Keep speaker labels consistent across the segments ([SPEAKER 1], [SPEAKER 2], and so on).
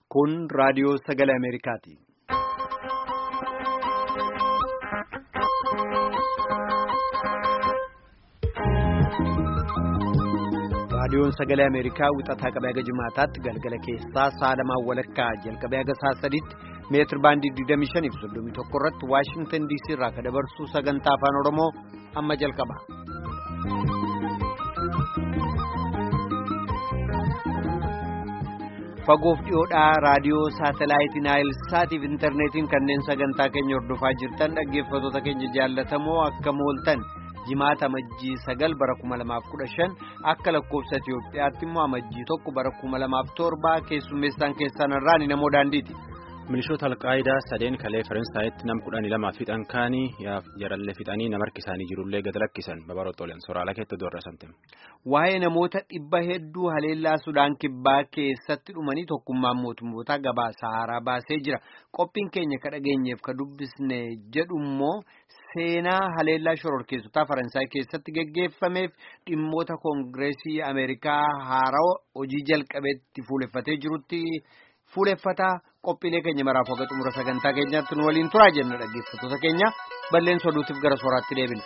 [SPEAKER 1] Kun raadiyoo sagalee Ameerikaati. Raadiyoon sagalee Ameerikaa wixataa qabee haga jimaataatti galgala keessaa sa'a lamaan walakkaa jalqabee haga sa'a sadiitti meetir baandii 25 fi 31 irratti Waashingtan DC irraa kan dabarsu sagantaa afaan Oromoo amma jalqaba. Fagoof dhiyoodhaa raadiyoo saatalaayitii Naayilsaatiif intarneetiin kanneen sagantaa keenya hordofaa jirtan dhaggeeffattoota keenya jaallatamoo akka mooltan. jimaata amajjii sagal bara kuma lamaaf kudha shan akka lakkoofsa Itiyoophiyaatti immoo amajjii tokko bara kuma lamaaf torba keessummeessaan keessan irraan namoo daandiiti.
[SPEAKER 2] Milishoota alqaayidaa sadeen kalee Faransaayatti nam kudhanii lamaaf fixan kaanii jarallee fixanii nama harkisaanii jirullee gad lakkisan babarootoleen sooraalaa keetti doorra santim.
[SPEAKER 1] Waa'ee namoota dhibba hedduu haleellaa Sudaan kibbaa keessatti dhumanii tokkummaan mootummoota gabaasa haaraa baasee jira. Qophiin keenya ka dhageenyeef ka dubbisne jedhummoo. Seenaa haleellaa shororkeessotaa Faransaay keessatti geggeeffameef dhimmoota koongireesii Ameerikaa haaraa hojii jalqabeetti fuuleffatee jirutti fuuleffataa qophiilee keenya maraaf haga xumura sagantaa keenyaatti nu waliin turaa jenna dhaggeeffattoota keenya balleessa oduutiif gara sooraatti deebina.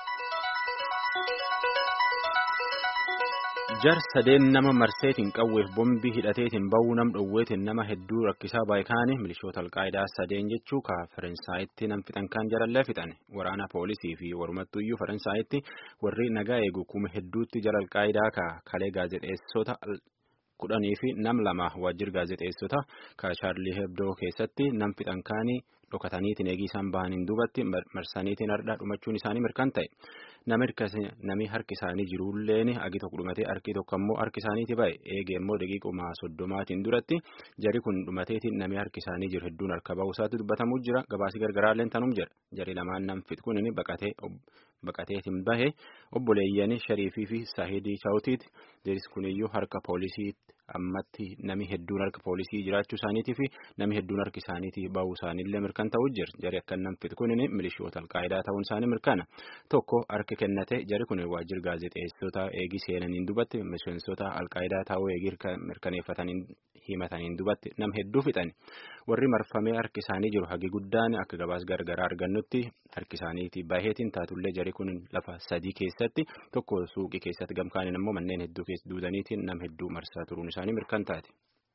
[SPEAKER 2] jar sadeen nama marseetiin qawweef bombii hidhateetiin ba'uu nam dhowweetiin nama hedduu rakkisaa baay'ikaanii milishoota alqaayidaa sadeen jechuu ka faransaayatti nam fixan kan jarallee fixan waraana poolisii fi warumattuyyuu faransaayatti warri nagaa eegu kuma hedduutti jara alqaayidaa ka kalee gaazexeessota kudhanii fi nam lama waajjir gaazexeessota ka chaarlii hebdoo keessatti nam fixan kaanii dhokataniitiin eegii isaan bahaniin duubatti marsaniitiin hardhaa dhumachuun isaanii mirkan ta'e. Nami harki isaanii jirulleen agi tokko dhumatee harki tokko ammoo harki isaaniiti ba'e eegee immoo daqiiquma soddomaatiin duratti jari kun dhumateetiin nami harki isaanii jiru hedduun harka ba'uu isaatti dubbatamuu jira gabaasii gargaraalleen tanum jira jari lamaan nam fit kun baqatee baqateetiin bahe obboleeyyan shariifii fi saahidii chaawutiiti jeris kuniyyuu harka poolisiitti ammatti nami hedduun harka poolisii jiraachuu isaaniitii fi nami hedduun harki isaaniitii ba'uu isaaniillee mirkan ta'uu jira jari akka nam fit kun milishoota alqaayidaa ta'uun isaanii mirkana tokko harka kennate jari kun waajjir gaazexeessota eegii seenaniin dubatti miseensota alqaayidaa ta'uu eegii mirkaneeffataniin himataniin dubatti nam hedduu fixan warri marfamee harki isaanii jiru hagi guddaan akka gabaas gargaraa argannutti harki isaaniitii baheetiin taatullee jari kun lafa sadii keessatti tokko suuqii keessatti gamkaaniin ammoo manneen hedduu keessa duudaniitiin nam hedduu marsaa turuun isaanii mirkan taate.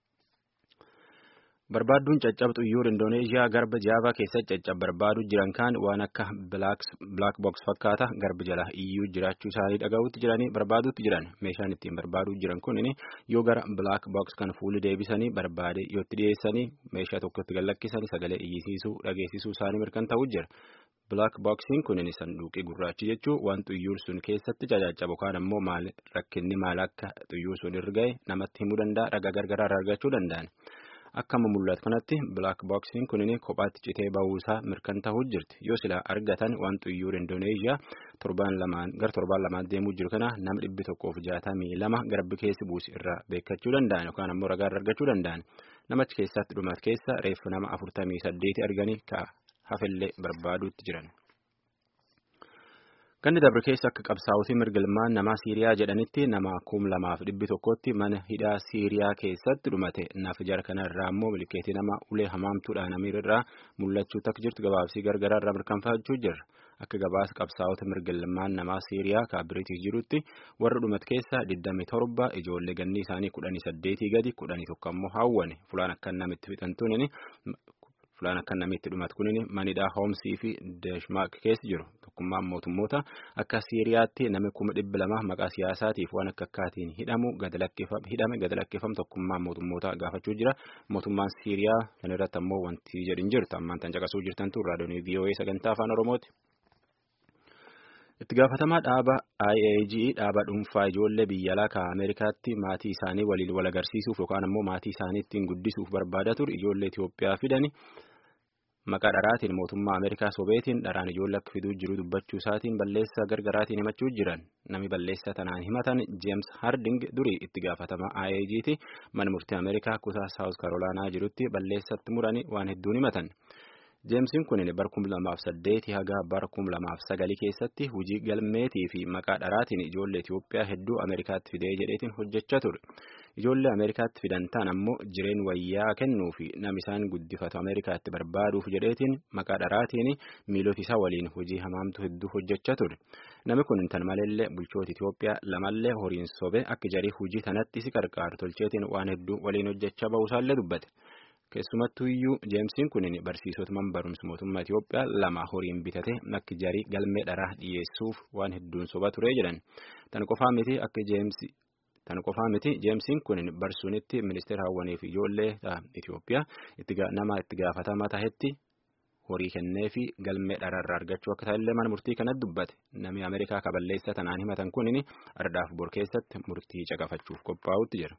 [SPEAKER 2] Barbaadduun caccabxu iyyuu Indooneeziyaa garba jaavaa keessatti caccab barbaaduu jiran kaan waan akka black box fakkaata garba jala iyyuu jiraachuu isaanii dhaga'uutti jiranii barbaaduutti jiran meeshaan ittiin barbaaduu jiran kun yoo gara black box kan fuulli deebisanii barbaade yootti dhiyeessanii meeshaa tokkotti gallakkisanii sagalee iyyisiisuu dhageessisuu isaanii mirkan ta'uu jira. Black boxiin kun sanduuqii gurraachi jechuun waan xuyyuur sun keessatti caccabu kaan ammoo maal rakkinni maal akka xuyyuur sun irra ga'e namatti himuu danda'a ragaa gargaraa argachuu danda'an. Akkama mul'atu kanatti black boxiin kun kophaatti citee ba'uusaa mirkan ta'uu jirti yoo sila argatan waan xuyyuur Indooneeziyaa torbaan lamaan gara torbaan lamaan deemuu jiru kana nama dhibbi tokkoof jaatamii lama garbi keessi buusi irraa beekachuu danda'an yookaan ammoo ragaa argachuu danda'an namachi keessatti dhumat keessa reeffa nama afurtamii saddeeti arganii ka hafillee barbaaduutti jiran. Ganni dabre keessa akka qabsaa'utii mirgilmaan namaa Siiriyaa jedhanitti nama kum lamaaf dhibbi tokkotti mana hidhaa Siiriyaa keessatti dhumate naaf jara kanarraa immoo milkeetii nama ulee hamaamtuudhaan amiirraa mul'achuu akka jirtu gabaabsii gargaraa irraa mirkanfachuu jirra. Akka gabaasa qabsaa'ota mirgilmaan namaa Siiriyaa ka Biriitish jirutti warra dhumat keessa 27 ijoollee ganni isaanii 18 gadi 11 ammoo hawwane fulaan akka namitti fixantuun fulaan akka namitti dhumat kunin manidhaa hoomsii fi deeshmaak keessa jiru tokkummaan mootummoota akka siiriyaatti nami kuma dhibba lama maqaa siyaasaatiif waan akka akkaatiin hidhamu hidhame gad lakkeeffamu tokkummaan mootummoota gaafachuu jira mootummaan siiriyaa kan irratti ammoo wanti jedhin jirtu ammaan tan caqasuu jirtantu raadiyoonii VOA sagantaa afaan oromooti. itti gaafatamaa dhaaba IAG dhaaba dhuunfaa ijoollee biyya alaa ka Ameerikaatti maatii isaanii waliin wal agarsiisuuf yookaan ammoo maatii isaanii ittiin guddisuuf barbaada ture ijoollee Itoophiyaa fidani maqaa dharaatiin mootummaa Ameerikaa sobeetiin dharaan ijoollee akka fiduu jiru dubbachuu isaatiin balleessaa gargaraatiin himachuu jiran nami balleessaa tanaan himatan James Harding durii itti gaafatamaa IAG'ti mana murtii Ameerikaa kutaa Saawus Karoolaanaa jirutti balleessatti muranii waan hedduun himatan. Jeemsiin kun bara kum lamaaf saddeeti haga bara kum lamaaf sagalii keessatti hojii galmeetii fi maqaa dharaatiin ijoollee Itoophiyaa hedduu Ameerikaatti fidee jedheetiin hojjechaa ture. Ijoollee Ameerikaatti fidan ta'an ammoo jireen wayyaa kennuu fi nam isaan guddifatu Ameerikaatti barbaaduuf jedheetiin maqaa dharaatiin miilota isaa waliin hojii hamaamtu hedduu hojjechaa ture. Namni kun tan maleellee bulchoota Itoophiyaa lamallee horiin sobe akka jarii hojii tanatti si qarqaaru tolcheetiin waan hedduu waliin hojjechaa ba'uusaallee dubbate. Keessumattuu iyyuu jeemsiin kun barsiisota man barumsa mootummaa Itoophiyaa lama horiin bitate akka jarii galmee dharaa dhiyeessuuf waan hedduun soba ture jedhan. Tan qofaa miti akka jeemsi tan qofaa miti jeemsiin kun barsuunitti ministeera hawwanii fi ijoollee Itoophiyaa nama itti gaafatamaa tahetti horii kennee fi galmee dharaarraa argachuu akka ta'ellee mana murtii kanatti dubbate. Namni Ameerikaa kaballeessa tanaan himatan kun ardaaf bor keessatti murtii caqafachuuf qophaa'utti jira.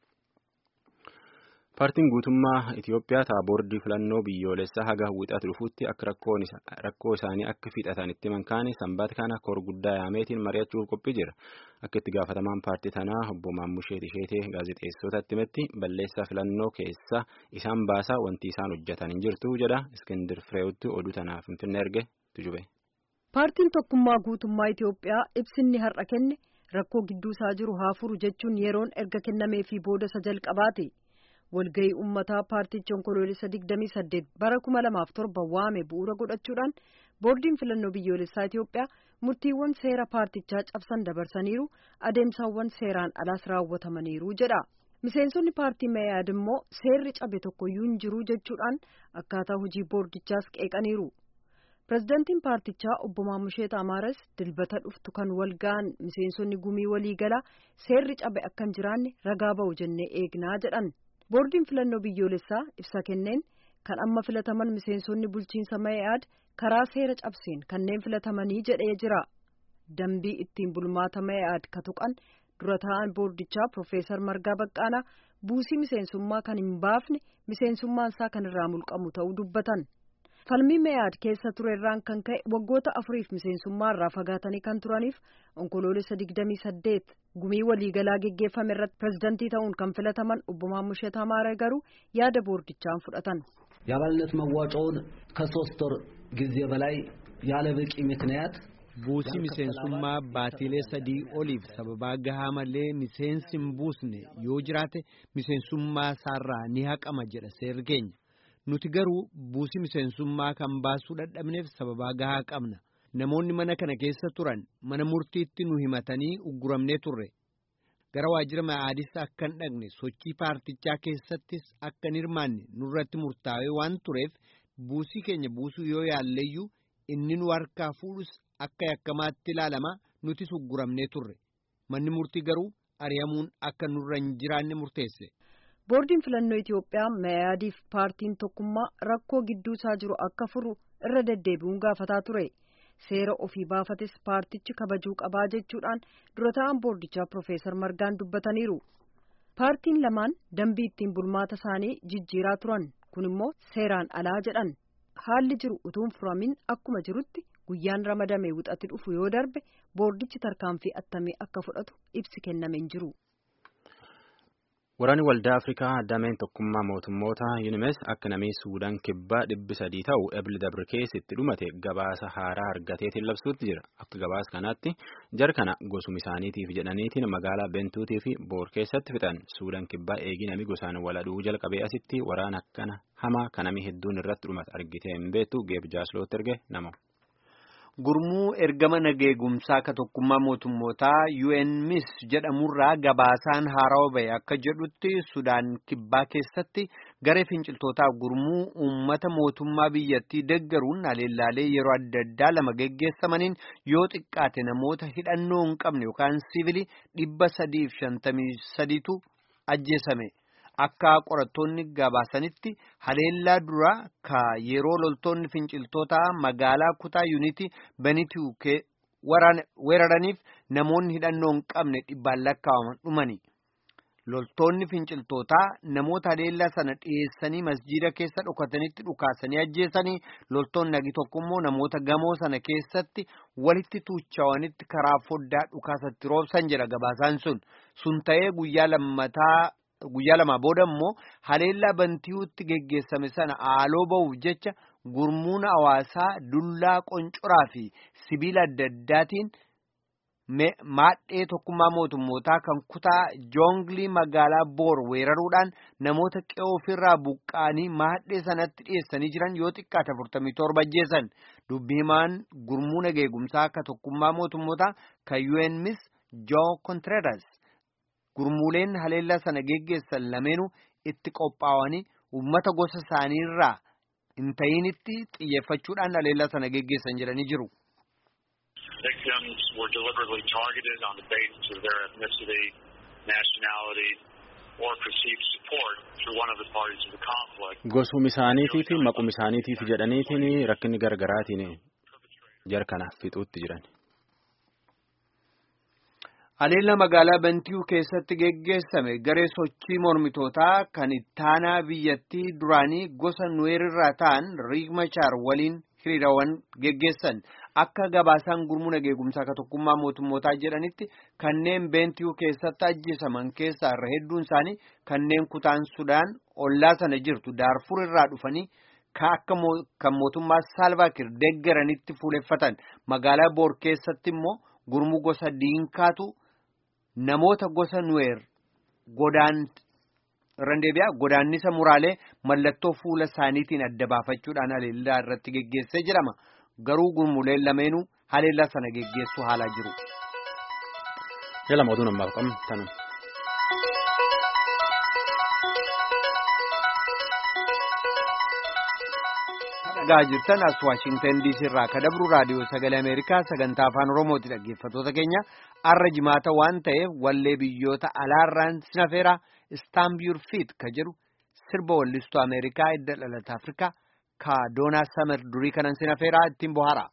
[SPEAKER 2] Paartiin guutummaa Itoophiyaa ta'a boordii filannoo biyyoolessaa haga wixatu dhufuutti akka rakkoo isaanii akka fixatan itti mankaane sanbaata kana kor guddaa yaameetiin mari'achuuf qophii jira. Akka itti gaafatamaan paartii tanaa obbo Maammushee Tisheetee gaazexeessotatti himetti balleessaa filannoo keessa isaan baasaa wanti isaan hojjetan hin jirtu jedha. Iskindir Fireewutti oduu tanaaf Finfinnee erge tujube.
[SPEAKER 3] Paartiin tokkummaa guutummaa Itoophiyaa ibsinni har'a kenne rakkoo gidduu isaa jiru haa furu jechuun yeroon erga kennameefii booda isa jalqabaate. walgahii ummataa paartichi onkoloolessa 28 bara 2007 waame bu'uura godhachuudhaan boordiin filannoo biyyoolessaa Itoophiyaa murtiiwwan seera paartichaa cabsan dabarsaniiru adeemsaawwan seeraan alaas raawwatamaniiru jedha. Miseensonni paartii Meeyaad immoo seerri cabe tokkoyyuu hin jiru jechuudhaan akkaataa hojii boordichaas qeeqaniiru. Pireezidantiin paartichaa obbo Maamusheet Amaaras dilbata dhuftu kan wal ga'an miseensonni gumii waliigalaa seerri cabe akka hin jiraanne ragaa ba'u jennee eegnaa jedhan. boordiin filannoo biyyoolessaa ibsa kenneen kan amma filataman miseensonni bulchiinsa Meeyaad karaa seera cabseen kanneen filatamanii jedhee jira dambii ittiin bulmaata Meeyaad ka tuqan dura taa'an boordichaa Profeesar Margaa Baqqaanaa buusii miseensummaa kan hin baafne miseensummaan isaa kan irraa mulqamu ta'uu dubbatan falmii Meeyaad keessa turerraan kan ka'e waggoota afuriif miseensummaa irraa fagaatanii kan turaniif onkoloolessa digdamii saddeet gumii waliigalaa geggeeffame irratti pirezidantii ta'uun kan filataman obbo Maammushet Amaara garuu yaada boordichaan fudhatan.
[SPEAKER 4] የአባልነት መዋጮውን ከሶስት ወር ጊዜ በላይ ያለ በቂ ምክንያት
[SPEAKER 1] buusii miseensummaa baatilee sadii oliif sababaa gahaa malee miseensi hin buusne yoo jiraate miseensummaa isaarraa ni haqama jedha seerri keenya nuti garuu buusii miseensummaa kan baasuu dadhabneef sababaa gahaa qabna namoonni mana kana keessa turan mana murtiitti nu himatanii ugguramnee turre gara waajjira Meeyaadis akka hin dhaqne sochii paartichaa keessattis akka hin hirmaanne nurratti murtaa'ee waan tureef buusii keenya buusuu yoo yaalleeyyuu inni nu harkaa fuudhus akka yakkamaatti ilaalama nutis ugguramnee turre manni murtii garuu ari'amuun akka nurra hin jiraanne murteesse.
[SPEAKER 3] boordiin filannoo Itoophiyaa Meeyaadiif paartiin tokkummaa rakkoo gidduu isaa jiru akka furu irra deddeebi'uun gaafataa ture. seera ofii baafates paartichi kabajuu qabaa jechuudhaan dura ta'an boordichaa Profeesar Margaan dubbataniiru. Paartiin lamaan dambii ittiin bulmaata isaanii jijjiiraa turan kun immoo seeraan alaa jedhan. Haalli jiru utuun furamin akkuma jirutti guyyaan ramadamee wixatti dhufu yoo darbe boordichi tarkaanfii attamii akka fudhatu ibsi kenname hin jiru.
[SPEAKER 2] Waraanni waldaa Afrikaa dameen tokkummaa mootummoota UNMS akka namni Suudaan kibbaa dhibbi sadii ta'u ebli dabre keessatti dhumate gabaasa haaraa argateetiin labsuutti jira. Akka gabaasa kanaatti jar kana gosuma isaaniitiif jedhaniitiin magaalaa Bentuutii fi Boor keessatti fixan Suudaan kibbaa eegi nami gosaan waladhuu jalqabee asitti waraana akkana hamaa kanami hedduun irratti dhumate argitee hin beektu geeb jaaslootti erge nama.
[SPEAKER 1] Gurmuu ergama nageegumsaa ka tokkummaa mootummootaa UNMIS jedhamurraa gabaasaan haarawaa bahe akka jedhutti Sudaan kibbaa keessatti garee finciltootaaf gurmuu uummata mootummaa biyyattii deggaruun aleellaalee yeroo adda addaa lama geggeessamaniin yoo xiqqaate namoota hidhannoo hin qabne yookaan siivilii dhibba sadiif shantamii sadiitu ajjeesame. Akka qorattoonni gabaasanitti haleellaa duraa ka yeroo loltoonni finciltootaa magaalaa kutaa yuunitii benituu weeraraniif namoonni hidhannoo hin qabne dhibbaan lakkaa'aman dhumani. Loltoonni finciltootaa namoota haleellaa sana dhiyeessanii masjiida keessa dhokatanitti dhukaasanii ajjeesanii loltoonni nagi tokko immoo namoota gamoo sana keessatti walitti tuuchawanitti karaa foddaa dhukaasatti roobsan jedha gabaasaan sun. Sun ta'ee guyyaa lammataa. Guyyaa lamaa booda immoo haleellaa bantiyuutti geggeessame sana haaloo ba'uuf jecha gurmuun hawaasaa dullaa qoncoraa fi sibiila adda addaatiin maadhee tokkummaa mootummootaa kan kutaa joonglii magaalaa boor weeraruudhaan namoota qe'oo ofirraa buqqa'anii maadhee sanatti dhiyeessanii jiran yoo xiqqaate 47 ajjeesan dubbi himaan gurmuu nageegumsaa akka tokkummaa mootummootaa kan UNMIS Joo Contreras gurmuuleen haleellaa sana geggeessan lameenuu itti qophaa'anii uummata gosa isaaniirraa hin ta'initti xiyyeeffachuudhaan haleellaa sana geggeessan jedhanii jiru.
[SPEAKER 5] Victims were deliberately targeted on the basis of their ethnicity, nationality, or perceived support through one of the parties to the conflict.
[SPEAKER 2] Gosuma isaaniitii fi maquma isaaniitiif jedhaniitiin rakkinni gargaraatiin jarkanaaf fixuutti jiran.
[SPEAKER 1] Haleellaa magaalaa Bantiyu keessatti geggeessame garee sochii mormitootaa kan ittaanaa biyyattii duraanii gosa nuweerirraa ta'an Riik Machaar waliin hiriirawwan geggeessan akka gabaasaan gurmuu nageegumsaa akka tokkummaa mootummootaa jedhanitti kanneen Bantiyu keessatti ajjeesaman keessaa irra hedduun isaanii kanneen kutaan Sudaan ollaa sana jirtu Daarfur irraa dhufanii kan mootummaa Saalvaakir deeggaranitti fuuleffatan magaalaa Boor keessatti immoo gurmuu gosa Diinkaatu. Namoota gosa nuweer godaan randeebiyaa godaannisa muraalee mallattoo fuula isaaniitiin adda baafachuudhaan haleellaa irratti geggeessee jedhama. Garuu gurmuuleen lameenuu haleellaa sana geggeessuu haalaa jiru.
[SPEAKER 2] Jala mootuu namaaf qabnu tanu.
[SPEAKER 1] dhagaa jirtan as waashingtan diisii irraa ka dabru raadiyoo sagalee ameerikaa sagantaa afaan oromooti dhaggeeffattoota keenya arra jimaata waan ta'eef wallee biyyoota alaarraan sinafeeraa istaambiyur fiit ka jedhu sirba wallistuu ameerikaa edda dhalata afrikaa ka doonaa samer durii kanan sinafeeraa ittiin bohaara.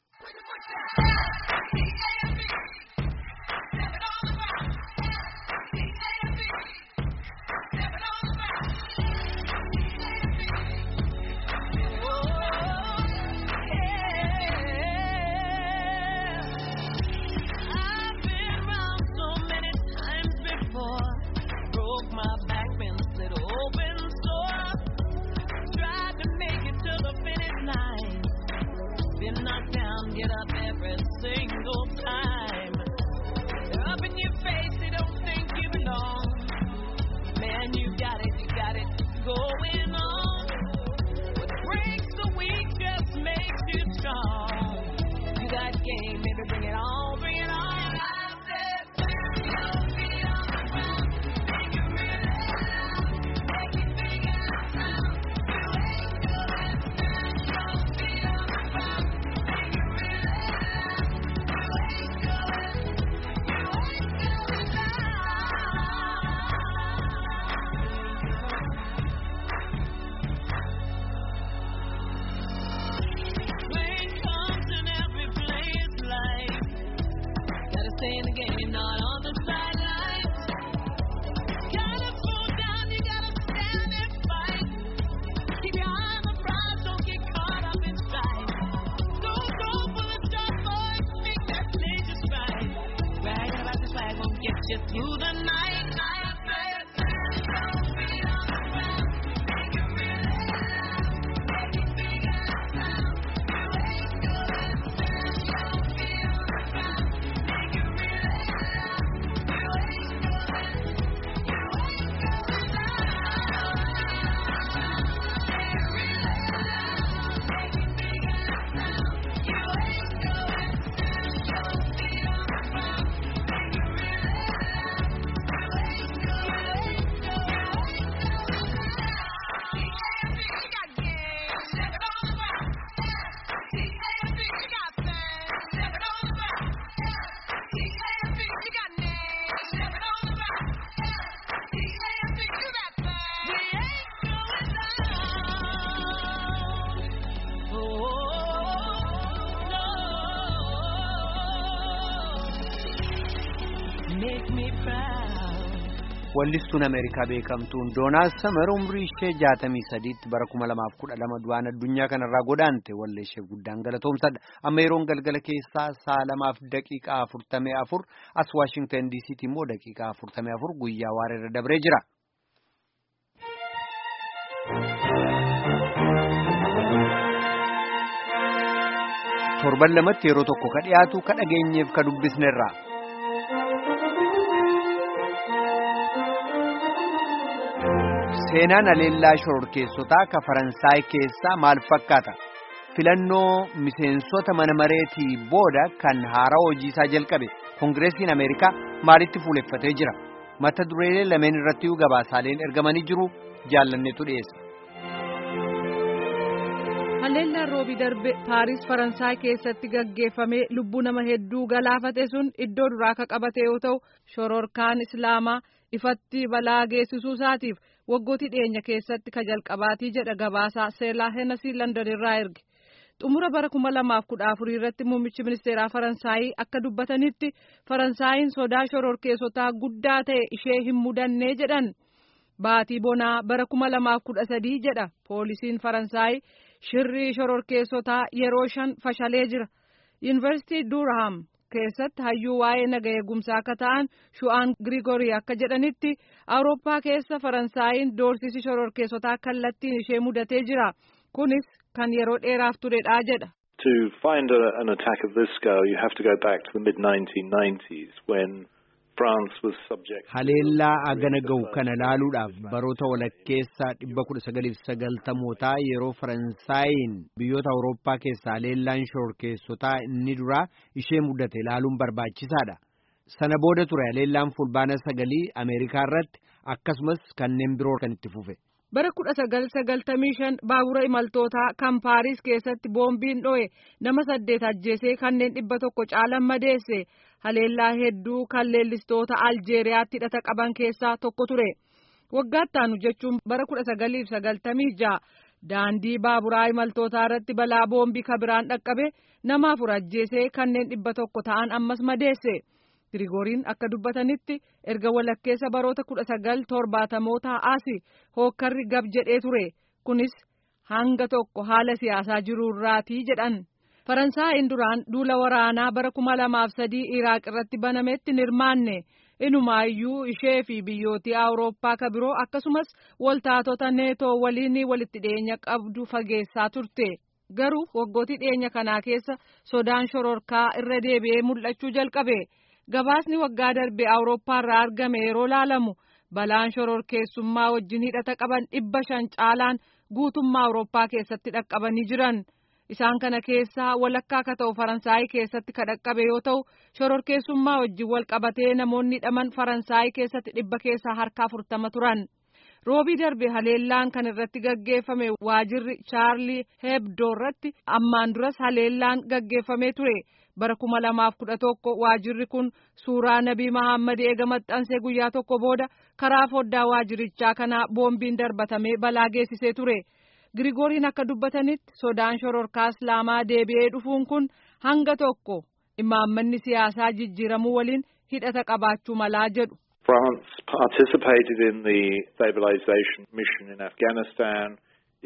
[SPEAKER 1] wallistuun ameerikaa beekamtuun doonaal samar umrii ishee jaatamii sadiitti bara kuma lamaaf kudha lama du'aan addunyaa kanarraa godaante wallee ishee guddaan galatoomsadha amma yeroon galgala keessaa sa'a lamaaf daqiiqaa afurtamii afur as waashingtan diisiitti immoo daqiiqaa afurtamii afur guyyaa waareerra dabree jira. torban lamatti yeroo tokko ka dhiyaatu ka dhageenyeef ka dubbisnerra. Seenaan aleellaa shororkeessotaa ka Faransaay keessaa maal fakkaata? Filannoo miseensota mana mareetii booda kan haaraa hojiisaa jalqabe Koongireesiin Ameerikaa maalitti fuuleffatee jira? Mata dureelee lameen irratti gabaasaaleen ergamanii jiru jaallanneetu dhiyeessa.
[SPEAKER 6] Haleellaan roobii darbe Paaris Faransaay keessatti gaggeeffamee lubbuu nama hedduu galaafate sun iddoo duraa ka qabate yoo ta'u shororkaan Islaamaa ifatti balaa geessisuu isaatiif waggootii dhiyeenya keessatti ka jalqabaatii jedha gabaasaa seelaa heenasii London irraa erge. xumura bara kuma lamaaf kudha afurii irratti muummichi ministeeraa faransaayii akka dubbatanitti faransaayiin sodaa shororkeessotaa guddaa ta'e ishee hin mudannee jedhan baatii bonaa bara kuma lamaaf kudha sadii jedha poolisiin faransaayii shirrii shororkeessotaa yeroo shan fashalee jira yuunivarsiitii duuraham keessatti hayyuu waa'ee naga eegumsaa akka ta'an shu'aan girigorii akka jedhanitti awurooppaa keessa faransaayiin doorsisi shororkeessotaa kallattiin ishee mudatee jira kunis kan yeroo dheeraaf turedha jedha.
[SPEAKER 7] To find a, an attack of this scale, you have to go back to the mid 1990s when France was subject.
[SPEAKER 1] Haleellaa agana gahu kana laaluudhaaf baroota walakkeessa dhibba kudha sagaliif sagaltamootaa yeroo Faransaayiin biyyoota Awurooppaa keessaa haleellaan shororkeessotaa inni duraa ishee mudate laaluun barbaachisaadha. Sana booda ture haleellaan fulbaana sagalii Ameerikaa irratti akkasumas kanneen biroo kan itti fufe.
[SPEAKER 6] bara kudha sagal sagaltamii shan baabura imaltootaa kan paaris keessatti boombiin dho'e nama saddeet ajjeesee kanneen dhibba tokko caalan madeesse haleellaa hedduu kan leellistoota aljeeriyaatti hidhata qaban keessaa tokko ture waggaatti jechuun bara kudha sagaliif sagaltamii ja'a daandii baaburaa imaltootaa irratti balaa boombii kabiraan dhaqqabe nama afur ajjeesee kanneen dhibba tokko ta'an ammas madeesse. Girigooriin akka dubbatanitti erga walakkeessa baroota kudha sagal torbaatamoota asi hookkarri gab jedhee ture kunis hanga tokko haala siyaasaa jiruurraatii jedhan. Faransaayiin duraan duula waraanaa bara kuma lamaaf sadii Iraaq irratti banametti hin hirmaanne inumaayyuu ishee fi biyyootii Awurooppaa ka biroo akkasumas waltaatota neetoo waliin walitti dhiyeenya qabdu fageessaa turte. Garuu waggootii dhiyeenya kanaa keessa sodaan shororkaa irra deebi'ee mul'achuu jalqabe. Gabaasni waggaa darbe Awurooppaa irraa argame yeroo laalamu balaan shororkeessummaa wajjin hidhata qaban dhibba shan caalaan guutummaa Awurooppaa keessatti dhaqqabanii jiran. Isaan kana keessaa walakkaa akka ta'u Faransaayii keessatti ka dhaqqabe yoo ta'u shororkeessummaa wajjin wal qabatee namoonni hidhaman Faransaayii keessatti dhibba keessaa harka afurtama turan. Roobii darbe haleellaan kan irratti gaggeeffame waajirri Chaarlii Hebdoo irratti ammaan duras haleellaan gaggeeffamee ture. bara kuma lamaaf kudha tokko waajirri kun suuraa nabii Mahammad eega maxxansee guyyaa tokko booda karaa foddaa waajirichaa kanaa boombiin darbatamee balaa geessisee ture. Girigooriin akka dubbatanitti sodaan shororkaa Islaamaa deebi'ee dhufuun kun hanga tokko imaammanni siyaasaa jijjiiramuu waliin hidhata qabaachuu malaa jedhu.
[SPEAKER 7] France participated in the stabilization mission in Afghanistan.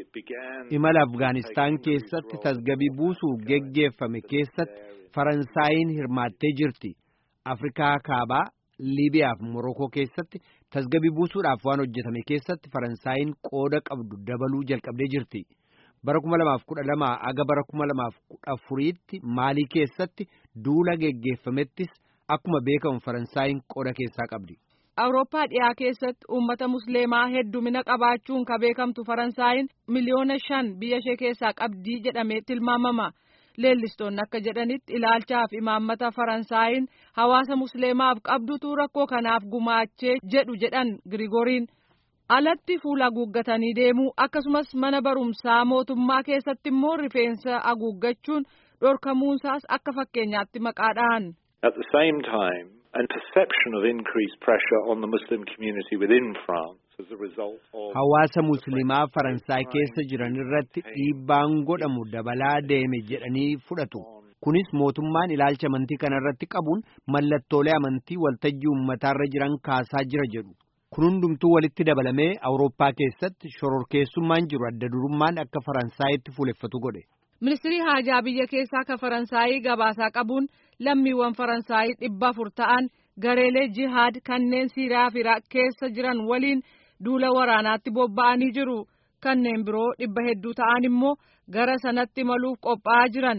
[SPEAKER 1] Imala Afgaanistaan keessatti tasgabii buusuu geggeeffame keessatti Faransaayiin hirmaattee jirti. Afrikaa Kaabaa, Liibiyaa fi Morokoo keessatti tasgabii buusuudhaaf waan hojjetame keessatti Faransaayiin qooda qabdu dabaluu jalqabdee jirti. Bara kuma lamaaf kudha lamaa aga bara kuma lamaaf kudha afuriitti Maalii keessatti duula geggeeffamettis akkuma beekamu Faransaayiin qooda keessaa qabdi.
[SPEAKER 6] Awurooppaa dhiyaa keessatti uummata musliimaa heddumina qabaachuun ka beekamtu Faransaayiin miliyoona shan biyya ishee keessaa qabdii jedhamee tilmaamama. Leellistoonni akka jedhanitti ilaalchaaf imaammata Faransaayiin hawaasa musliimaaf qabdutu rakkoo kanaaf gumaachee jedhu jedhan Girigooriin. Alatti fuula haguuggatanii deemuu akkasumas mana barumsaa mootummaa keessatti immoo rifeensa haguuggachuun dhorkamuunsaas akka fakkeenyaatti maqaa dhahan.
[SPEAKER 7] At the same time, a perception of increased pressure on the Muslim community within France as a result of
[SPEAKER 1] Hawaasa musliimaa Faransaay keessa jiran irratti dhiibbaan godhamu dabalaa deeme jedhanii fudhatu. Kunis mootummaan ilaalcha amantii kana irratti qabuun mallattoolee amantii waltajjii uummataarra jiran kaasaa jira jedhu. Kun hundumtuu walitti dabalamee Awurooppaa keessatti shororkeessummaan jiru adda durummaan akka Faransaayitti fuuleffatu godhe.
[SPEAKER 6] Ministirii haajaa biyya keessaa ka Faransaayii gabaasaa qabuun lammiiwwan Faransaayii dhibba afur ta'an gareelee jihaad kanneen Siiriyaa fi Iraaq keessa jiran waliin duula waraanaatti bobba'anii jiru. Kanneen biroo dhibba hedduu ta'an immoo gara sanatti imaluuf qophaa'aa jiran.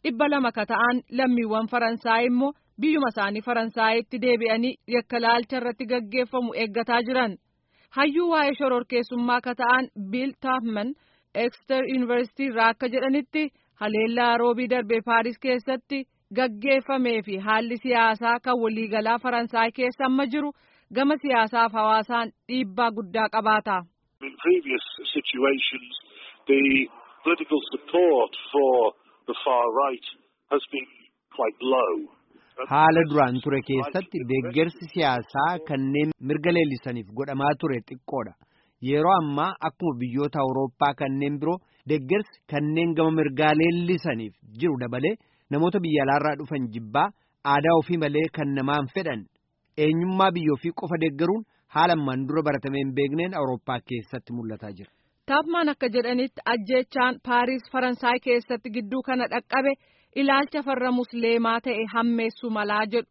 [SPEAKER 6] dhibba lama ka ta'an lammiiwwan faransaay immoo biyyuma isaanii faransaayitti deebi'anii yakka laalcha irratti gaggeeffamu eeggataa jiran hayyuu waa'ee shororkeessummaa ka ta'an biil taafman ekster yuunivarsiitii irraa akka jedhanitti haleellaa roobii darbee paaris keessatti gaggeeffamee fi haalli siyaasaa kan waliigalaa faransaay keessa amma jiru gama siyaasaaf hawaasaan dhiibbaa guddaa qabaata.
[SPEAKER 8] In previous situations, the political support for the far right has been quite low.
[SPEAKER 1] Haala duraan ture keessatti deeggarsi siyaasaa kanneen mirga leellisaniif godhamaa ture xiqqoodha. Yeroo ammaa akkuma biyyoota Awurooppaa kanneen biroo deeggarsi kanneen gama mirgaa leellisaniif jiru dabalee namoota biyya alaarraa dhufan jibbaa aadaa ofii malee kan namaan fedhan eenyummaa biyya ofii qofa deeggaruun haala ammaan dura baratamee hin beekneen Awurooppaa keessatti mul'ataa jira.
[SPEAKER 6] Taafmaan akka jedhanitti ajjeechaan Paariis Faransaay keessatti gidduu kana dhaqqabe ilaalcha farra musliimaa ta'e hammeessuu malaa jedhu.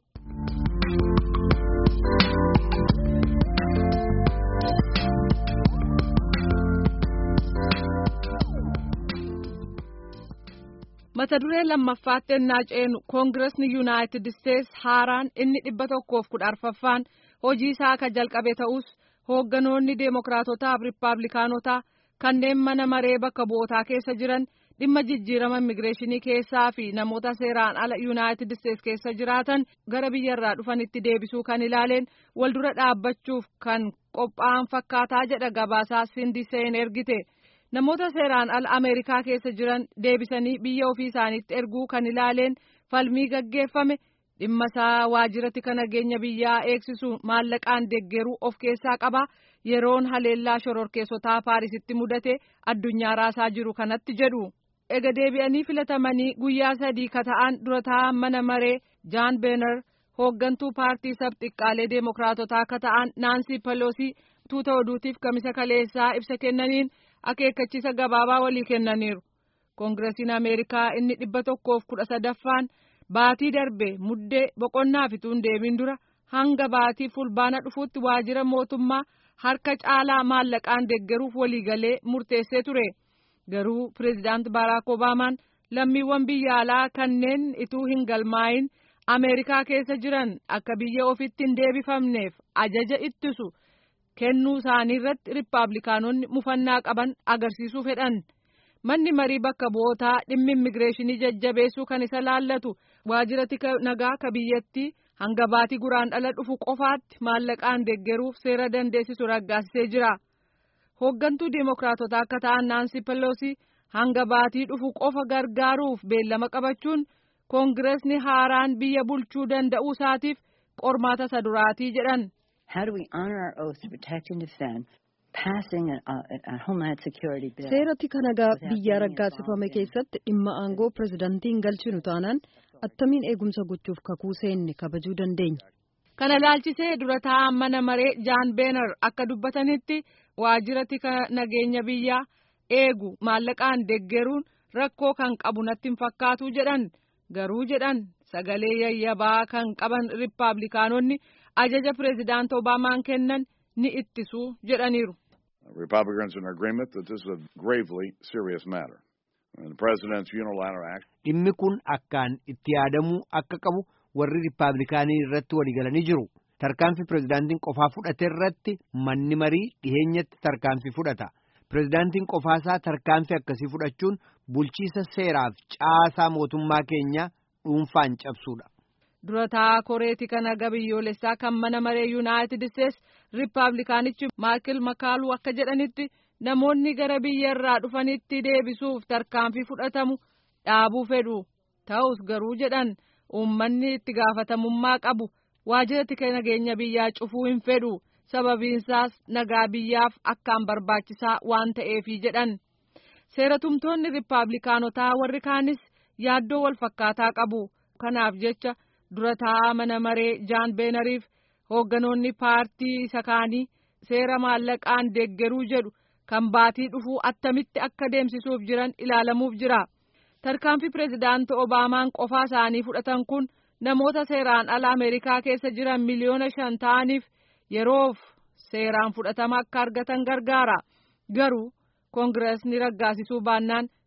[SPEAKER 6] mata duree lammaffaatti ennaa ceenu koongiresni yuunaayitid isteetsi haaraan inni dhibba tokkoof kudha arfaffaan hojii isaa akka jalqabe ta'us hoogganoonni deemokiraatotaaf riippaabilikaanotaa kanneen mana maree bakka bu'ootaa keessa jiran dhimma jijjiirama immigireeshinii keessaa fi namoota seeraan ala yuunaayitid isteetsi keessa jiraatan gara biyyarraa dhufanitti deebisuu kan ilaaleen waldura dhaabbachuuf kan qophaa'an fakkaataa jedha gabaasaa sindiseen ergite. namoota seeraan ala ameerikaa keessa jiran deebisanii biyya ofii isaaniitti erguu kan ilaaleen falmii gaggeeffame dhimma isaa waajjirratti kan nageenya biyyaa eegsisu maallaqaan deeggaruu of keessaa qaba yeroon haleellaa shororkeessotaa paarisitti mudate addunyaa raasaa jiru kanatti jedhu ega deebi'anii filatamanii guyyaa sadii ka ta'an dura taa'an mana maree jaan beenar hooggantuu paartii sab xiqqaalee deemokiraatotaa ka ta'an naansii peloosii tuuta oduutiif kamisa kaleessaa ibsa kennaniin akeekkachiisa gabaabaa walii kennaniiru koongiresiin ameerikaa inni dhibba tokkoof kudha sadaffaan baatii darbe muddee boqonnaa fituun deebiin dura hanga baatii fulbaana dhufuutti waajjira mootummaa harka caalaa maallaqaan deeggaruuf waliigalee murteessee ture garuu pireezidaant baaraak obaamaan lammiiwwan biyya alaa kanneen ituu hin galmaayin ameerikaa keessa jiran akka biyya ofitti hin deebifamneef ajaja ittisu. kennuu isaanii irratti riippaabilikaanonni mufannaa qaban agarsiisuu fedhan manni marii bakka bu'ootaa dhimmi immigireeshinii jajjabeessuu kan isa laallatu waajjira tika nagaa ka biyyattii hanga baatii guraandhala dhufu qofaatti maallaqaan deeggaruuf seera dandeessisu raggaasisee jira hooggantuu deemokiraatotaa akka ta'an naansi peloosi hanga baatii dhufu qofa gargaaruuf beellama qabachuun koongiresni haaraan biyya bulchuu danda'uu isaatiif qormaata isa duraatii jedhan.
[SPEAKER 9] How do we honor our oath to protect and defend, passing a, a, a Homeland Security bill?
[SPEAKER 3] Seera tika nagaa biyyaa raggaasifame keessatti dhimma aangoo pirezidaantiin galchinu taanaan attamiin eegumsa gochuuf kakuu seenne kabajuu dandeenya.
[SPEAKER 6] Kana laalchisee dura taa'an mana maree Jaan Beenar akka dubbatanitti waajjira tika nageenya biyyaa eegu maallaqaan deeggaruun rakkoo kan qabu natti hin fakkaatu jedhan garuu jedhan sagalee yayyabaa kan qaban riippaabilikaanonni. ajaja pireezidaant obaamaan kennan ni ittisu jedhaniiru.
[SPEAKER 10] Republicans are in agreement that this is a gravely serious matter. The president's unilateral act.
[SPEAKER 1] Dhimmi kun akkaan itti yaadamuu akka qabu warri riippaabilikaanii irratti waliigalanii jiru. Tarkaanfii pireezidaantiin qofaa fudhate irratti manni marii dhiheenyatti tarkaanfii fudhata. Pireezidaantiin qofaasaa tarkaanfii akkasii fudhachuun bulchiisa seeraaf caasaa mootummaa keenyaa dhuunfaan cabsuudha.
[SPEAKER 6] dura taa'aa koreeti kan aga biyyoolessaa kan mana maree yuunaayitid isteetsi riippaabilikaanichi maakil makaaluu akka jedhanitti namoonni gara biyya irraa dhufanitti deebisuuf tarkaanfii fudhatamu dhaabuu fedhu ta'us garuu jedhan uummanni itti gaafatamummaa qabu waajjira tika nageenya biyyaa cufuu hin fedhu sababiinsaas nagaa biyyaaf akkaan barbaachisaa waan ta'eefi jedhan seeratumtoonni riippaabilikaanotaa warri kaanis yaaddoo wal fakkaataa qabu kanaaf jecha. dura taa'aa mana maree jaan beenariif hoogganoonni paartii isa kaanii seera maallaqaan deeggaruu jedhu kan baatii dhufuu attamitti akka deemsisuuf jiran ilaalamuuf jira tarkaanfii pireezidaanti obaamaan qofaa isaanii fudhatan kun namoota seeraan ala ameerikaa keessa jiran miliyoona shan ta'aniif yeroof seeraan fudhatama akka argatan gargaara garuu koongireesni raggaasisuu baannaan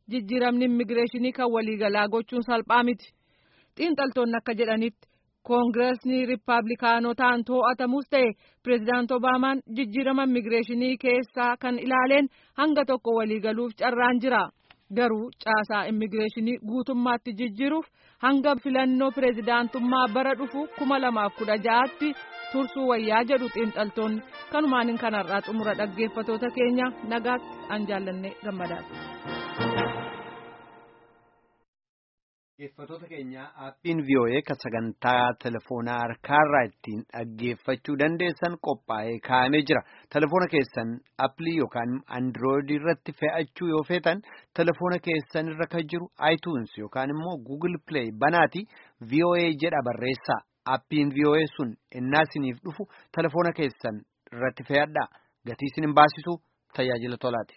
[SPEAKER 6] jijjiiramni immigireeshinii kan waliigalaa gochuun salphaa miti. Xiinxaltoonni akka jedhanitti koongireesni riippaabilikaanotaan to'atamus ta'e pireezidaant Obaamaan jijjiirama immigireeshinii keessaa kan ilaaleen hanga tokko waliigaluuf carraan jira. Garuu caasaa immigireeshinii guutummaatti jijjiiruuf hanga filannoo pireezidaantummaa bara dhufu kuma lamaaf kudha ja'aatti tursuu wayyaa jedhu xiinxaltoonni kanumaan kanarraa xumura dhaggeeffatoota keenya nagaatti an jaallanne gammadaadha.
[SPEAKER 1] Dhaggeeffatoota keenya aappiin VOA kan sagantaa telefoonaa harkaarraa ittiin dhaggeeffachuu dandeessan qophaa'ee kaa'amee jira. Telefoona keessan appilii yookaan andirooidii irratti fe'achuu yoo feetan telefoona keessan irra kan jiru iTunes yookaan immoo Google Play banaati VOA jedha barreessaa. Aappiin VOA sun innaa isiniif dhufu telefoona keessan irratti fe'adhaa. Gatii isin hin baasisu tajaajila tolaati.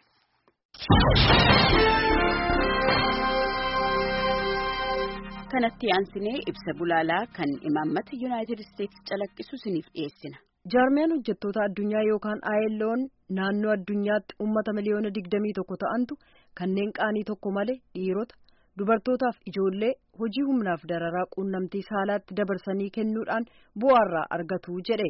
[SPEAKER 11] kanatti aansinee ibsa bulaalaa kan imaammata yuunaayitid isteetsi calaqqisu isiniif dhiyeessina.
[SPEAKER 3] jaarmiyaan hojjettoota addunyaa yookaan ILO'n naannoo addunyaatti uummata miliyoona digdamii tokko ta'antu kanneen qaanii tokko malee dhiirota dubartootaaf ijoollee hojii humnaaf dararaa quunnamtii saalaatti dabarsanii kennuudhaan bu'aarraa argatu jedhe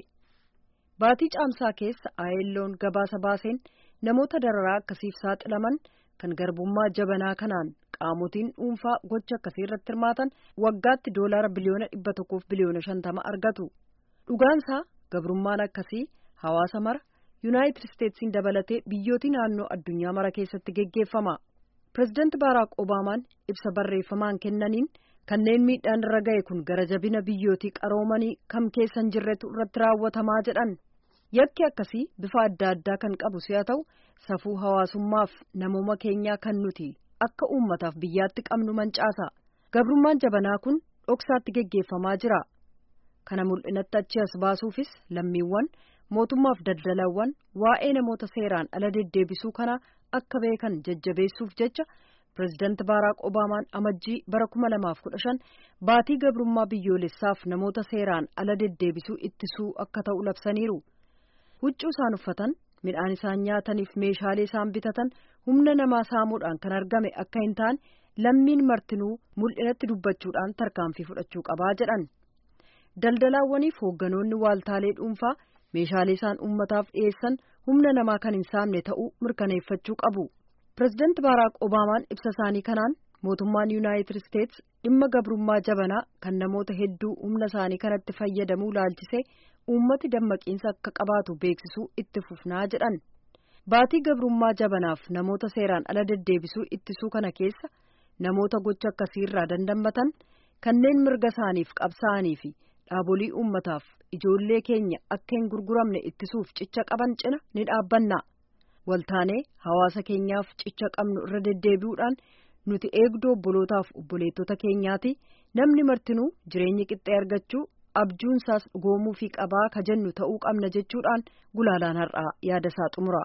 [SPEAKER 3] baatii caamsaa keessa ILO'n gabaasa baaseen namoota dararaa akkasiif saaxilaman kan garbummaa jabanaa kanaan qaamotiin dhuunfaa gocha akkasii irratti hirmaatan waggaatti doolaara biliyoona dhibba tokkoof biliyoona shantama argatu dhugaansaa gabrummaan akkasii hawaasa mara yuunaayitid isteetsiin dabalatee biyyootii naannoo addunyaa mara keessatti geggeeffama pireezidaanti baaraak obaamaan ibsa barreeffamaan kennaniin kanneen miidhaan irra ga'e kun gara jabina biyyootii qaroomanii kam keessa hin jirretu irratti raawwatamaa jedhan yakki akkasii bifa adda addaa kan qabu si'a ta'u safuu hawaasummaaf namooma keenyaa kan nuti akka uummataaf biyyaatti qabnu mancaasa gabrummaan jabanaa kun dhoksaatti geggeeffamaa jira kana mul'inatti achi as baasuufis lammiiwwan mootummaaf daldalawwan waa'ee namoota seeraan ala deddeebisuu kana akka beekan jajjabeessuuf jecha pireezidaanti baaraak obaamaan amajjii bara kuma lamaaf kudha shan baatii gabrummaa biyyoolessaaf namoota seeraan ala deddeebisuu ittisuu akka ta'u labsaniiru huccuu isaan uffatan midhaan isaan nyaataniif meeshaalee isaan bitatan humna namaa saamuudhaan kan argame akka hin taane lammiin martinuu mul'inatti dubbachuudhaan tarkaanfii fudhachuu qabaa jedhan daldalaawwaniif hoogganoonni waaltaalee dhuunfaa meeshaalee isaan uummataaf dhiyeessan humna namaa kan hin saamne ta'uu mirkaneeffachuu qabu pireezidaanti baaraak obaamaan ibsa isaanii kanaan mootummaan yuunaayitid isteets dhimma gabrummaa jabanaa kan namoota hedduu humna isaanii kanatti fayyadamuu laalchisee uummati dammaqiinsa akka qabaatu beeksisuu itti fufnaa jedhan baatii gabrummaa jabanaaf namoota seeraan ala deddeebisuu ittisuu kana keessa namoota gocha akkasiirraa dandammatan kanneen mirga isaaniif qabsaa'anii fi dhaabolee uummataaf ijoollee keenya akka hin gurguramne ittisuuf cicha qaban cina ni dhaabbanna waltaanee hawaasa keenyaaf cicha qabnu irra deddeebi'uudhaan nuti eegdoo obbolootaaf obboleettota keenyaati namni martinuu jireenya qixxee argachuu abjuunsaas dhugoomuu fi qabaa ka jennu ta'uu qabna jechuudhaan gulaalaan har'aa yaada isaa xumura.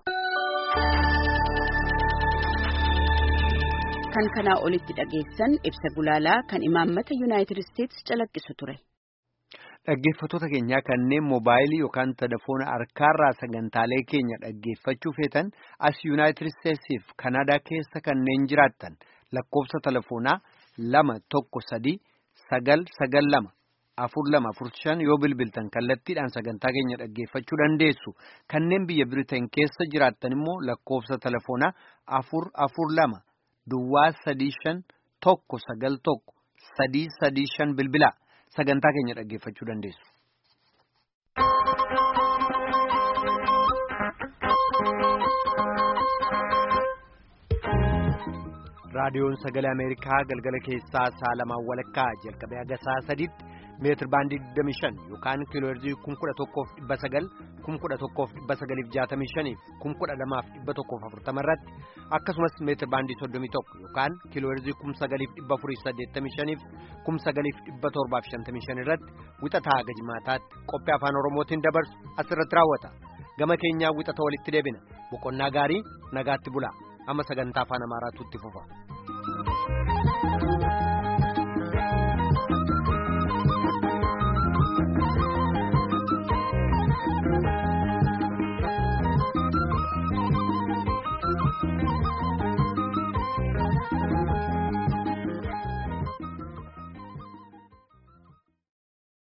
[SPEAKER 11] kan kanaa olitti dhageessan ibsa gulaalaa kan imaammata yuunaayitid isteetsi calaqqisu ture.
[SPEAKER 1] Dhaggeeffattoota keenyaa kanneen moobaayilii yookaan telefoona harkaarraa sagantaalee keenya dhaggeeffachuu feetan as yuunaayitid isteetsiif kanaadaa keessa kanneen jiraattan lakkoofsa telefoonaa lama tokko sadii sagal sagal lama afur lama afur shan yoo bilbiltan kallattiidhaan sagantaa keenya dhaggeeffachuu dandeessu kanneen biyya biriteen keessa jiraattan immoo lakkoofsa telefoonaa afur afur lama duwwaa sadii shan tokko sagal tokko sadii sadii shan bilbilaa. sagantaa keenya dhaggeeffachuu dandeessu. raadiyoon sagalee ameerikaa galgala keessaa sa'a lamaan walakkaa jalqabee haga sa'a sadiitti meetir baandii 25 yookaan kiilooherzii 11,900 11,965 12,140 irratti akkasumas meetir baandii 31 yookaan kiilooherzii 9,485 9,755 irratti wixataa haga jimaataatti qophii afaan oromootiin dabarsu asirratti raawwata gama keenyaa wixata walitti deebina boqonnaa gaarii nagaatti bulaa amma sagantaa afaan amaaraatu itti fufa.